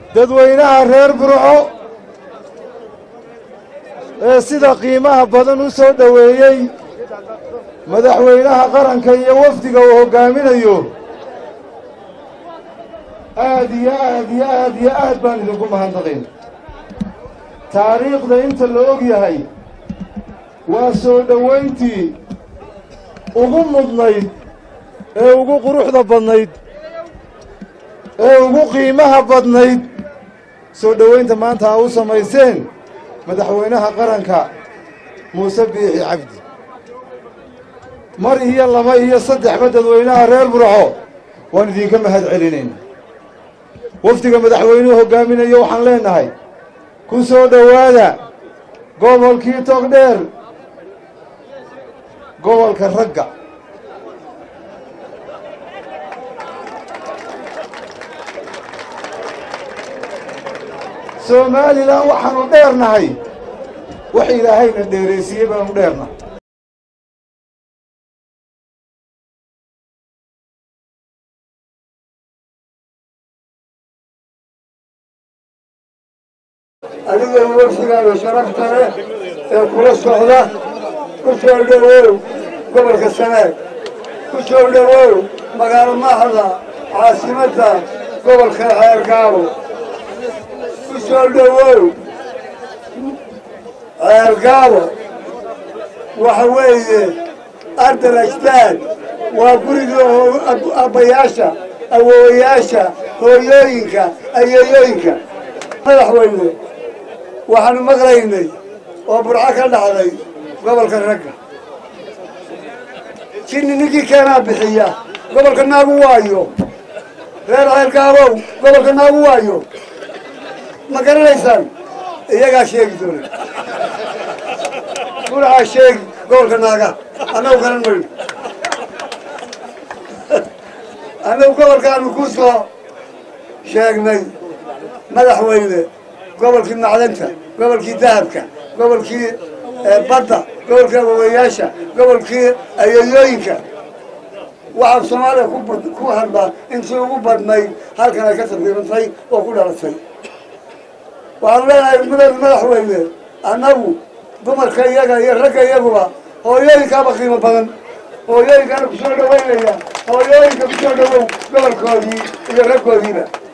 dadweynaha reer burco ee sida qiimaha badan u soo dhoweeyey madaxweynaha qaranka iyo wafdiga uu hoggaaminayo aad iyo aad iyo aad iyo aad baan idinku mahadnaqayn taariikhda inta la og yahay waa soo dhowayntii ugu mudnayd ee ugu quruxda badnayd ee ugu qiimaha badnayd soo dhowaynta maanta aa u samayseen madaxweynaha qaranka muuse biixi cabdi mar iyo laba iyo saddexba dadweynaha reer burco waan idinka mahad celinayna wafdiga madaxweynuhu hoggaaminayo waxaan leenahay ku soo dhowaada gobolkii togdheer gobolka ragga somalilan waxaanu dheernahay wax ilaahayna dheeraysiiyey baanu dheernahay adiga wafdigaaga sharafta leh ee kula socda ku soo dhowow gobolka sanaag ku soo dhowow magaalo maaxda caasimadda gobolka ceelgaabo ku soo dhowow ceelgaabo waxa weeye ardal ajdaad waa guriga abbayaasha awoowayaasha hooyooyinka ayeeyooyinka madaxweyne waxaanu maqlaynay oo burco ka dhacday gobolka ragga jinni ninkii keenaa bixiya gobolka naagu waayo reer ceelgaabow gobolka naagu waayo ma garanaysaan iyagaa sheegi doona burcaa sheegi gobolka naaga annagu garan mayno annagu gobolkaanu ku soo sheegnay madaxweyne gobolkii macdanta gobolkii dahabka gobolkii badda gobolkii awowayaasha gobolkii ayeeyooyinka waxaa soomaaliya ku hadlaa intii ugu badnayd halkan ay ka tafiirantay oo ku dhalatay waxaanu leenahay mudad madaxweyne annagu dumarka iyaga iyo ragga iyaguba hooyooyinkaaba qiimo badan hooyooyinkaana kusoo dhawaynaya hooyooyinka kusoo dhawow gobolkoodii iyo raggoodiiba